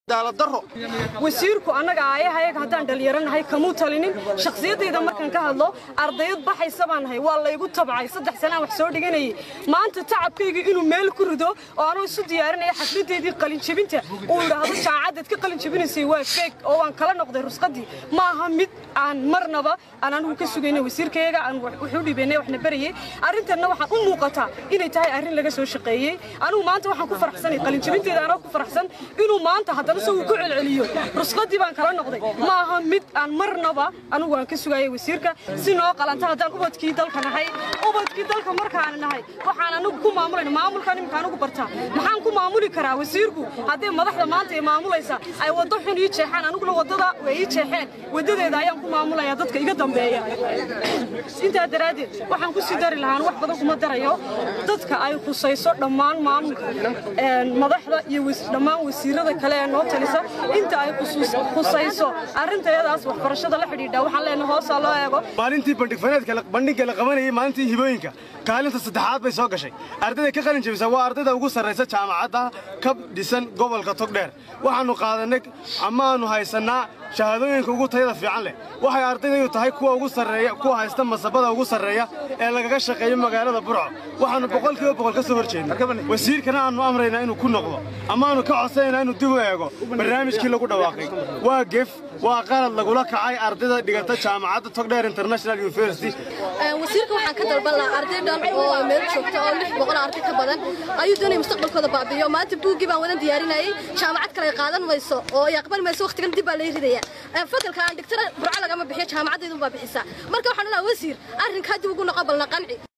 wasiirku annaga aayahayaga haddaan dhallinyaranahay kamuu talinin shakhsiyaddayda markaan ka hadlo ardayad baxaysa baan nahay waa laygu tabcay saddex sanaan wax soo dhiganayay maanta tacabkayga inuu meel ku rido oo anuu isu diyaarinaya xafladeedii qalinjebinta uu idhaahdo jaamacaddaad ka qalinjebinaysay waa feeg oo waan kala noqday rusqadii ma aha mid aan marnaba aan anigu ka sugayna wasiirkayaga aan wuxuu dhibaynay waxna barayay arrintanna waxaan u muuqataa inay tahay arrin laga soo shaqeeyey anigu maanta waxaan ku faraxsanay qalinjebinteeda anoo ku faraxsan inuu maanta haddana isagu ku celceliyo rusqadii baan kala noqday ma aha mid aan marnaba anigu aan ka sugayay wasiirka si noo qalanta haddaan ubadkii dalka nahay ubadkii dalka markaan nahay waxaan anigu ku maamulayna maamulkan iminka anigu bartaa maxaan ku maamuli karaa wasiirku haddii madaxda maanta ay maamulaysa ay waddo xun ii jeexaan aniguna waddada way ii jeexeen waddadeeda ayaan ku maamulaya dadka iga dambeeya intaa daraaddeed waxaan ku sii dari lahaan wax badan kuma darayo dadka ay khusayso dhammaan maamulka madaxda iyo dhammaan wasiirada kale ee noo talisa inta ay khusayso arrintayadaas waxbarashada la xidhiidha waxaan leenahay hoosaa loo eego maalintii bandhigfaneedka bandhigga la qabanayay maalintii hibooyinka kaalinta saddexaad bay soo gashay ardayda ka qalin jebisa waa ardayda ugu sarraysa jaamacadda ka dhisan gobolka togdheer waxaannu qaadanay amaannu haysannaa shahaadooyinka ugu tayada fiican leh waxay ardaydayu tahay kuwa ugu sarreeya kuwa haysta masabada ugu sarreeya ee lagaga shaqeeyo magaalada burco waxaannu boqolkiiba boqol ka soo hor jeednay wasiirkana aannu amraynaa inuu ku noqdo amaannu ka codsanaynaa inuu dib u eego barnaamijkii lagu dhawaaqay waa gef waa qalad lagula kacay ardayda dhigata jaamacadda togdheer international university wasiirka waxaan ka dalban lahaa arday dhan oo meel joogta oo lix boqol arday ka badan ayuu doonaya mustaqbalkooda baabi'iyo maanta buuggii baan wadan diyaarinayay jaamacad kale ay qaadan mayso oo ay aqbali mayso waqtigan dib baa lay ridaya fakalka aan dhigtana burco lagama bixiyo jaamacaddaydu baa bixisaa marka waxaan leeyahay wasiir arrinkaa dib ugu noqo balna qanci